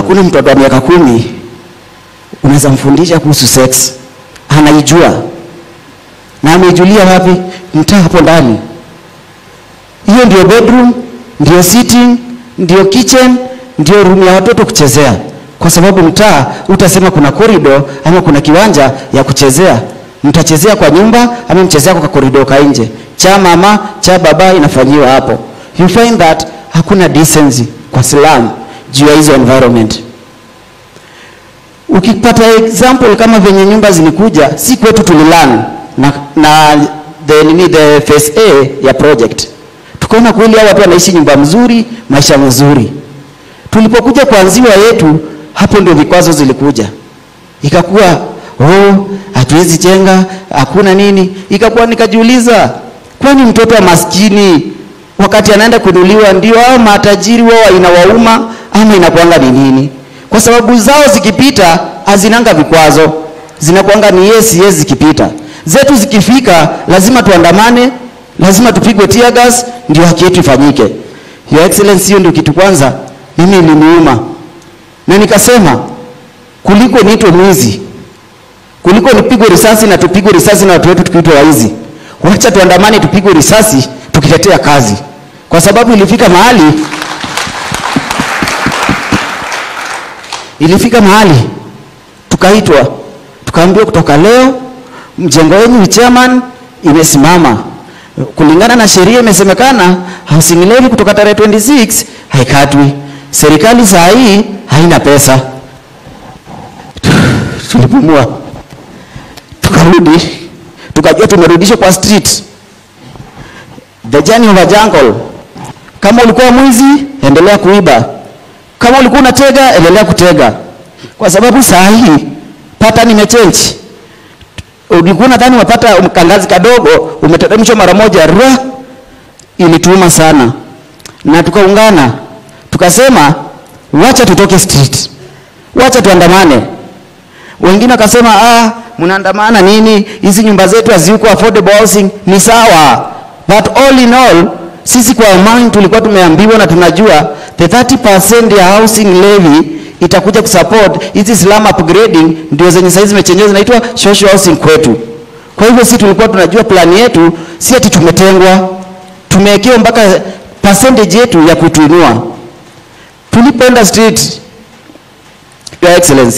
hakuna mtoto wa miaka kumi unaweza mfundisha kuhusu sex, anaijua na ameijulia wapi? Mtaa hapo ndani. Hiyo ndio bedroom, ndio sitting, ndio kitchen, ndio room ya watoto kuchezea, kwa sababu mtaa utasema kuna corridor ama kuna kiwanja ya kuchezea. Mtachezea kwa nyumba ama mchezea kwa corridor ka nje, cha mama cha baba inafanyiwa hapo. You find that hakuna decency kwa slum juu ya hizo environment. Ukipata example kama venye nyumba zilikuja, si kwetu tulilan na, na the, nini, the phase A ya project tukaona kweli hao watu wanaishi nyumba mzuri, maisha mazuri. Tulipokuja kuanziwa yetu, hapo ndio vikwazo zilikuja, ikakuwa oh, hatuwezi jenga, hakuna nini. Ikakuwa nikajiuliza, kwani mtoto wa maskini wakati anaenda kunuliwa ndio hao matajiri wao inawauma ama inakuanga ni nini? Kwa sababu zao zikipita hazinanga vikwazo, zinakuanga ni yes yes zikipita. Zetu zikifika lazima tuandamane, lazima tupigwe tear gas ndio haki yetu ifanyike. Your Excellency, hiyo ndio kitu kwanza mimi iliniuma, na nikasema kuliko niitwe mwizi, kuliko nipigwe risasi na tupigwe risasi na watu wetu tukiitwa waizi, wacha tuandamane, tupigwe risasi tukitetea kazi, kwa sababu ilifika mahali ilifika mahali tukaitwa tukaambiwa, kutoka leo mjengo wenu chairman imesimama kulingana na sheria imesemekana housing levy kutoka tarehe 26 haikatwi. Serikali saa hii haina pesa. Tulipumua, tukarudi, tukajua tumerudishwa kwa street, the journey of a jungle. Kama ulikuwa mwizi, endelea kuiba. Kama ulikuwa unatega, endelea kutega, kwa sababu saa hii pattern imechange ulikuwa nadhani unapata kangazi kadogo umeteremshwa mara moja ra, ilituma sana, na tukaungana tukasema, wacha tutoke street, wacha tuandamane. Wengine wakasema ah, mnaandamana nini? Hizi nyumba zetu haziko affordable housing. Ni sawa, but all in all sisi kwa amani tulikuwa tumeambiwa na tunajua the 30% ya housing levy itakuja kusupport hizi slum upgrading, ndio zenye saizi zimechenjewa zinaitwa social housing kwetu. Kwa hivyo sisi tulikuwa tunajua plani yetu, si ati tumetengwa, tumewekewa mpaka percentage yetu ya kutuinua. Tulipoenda street, Your Excellency,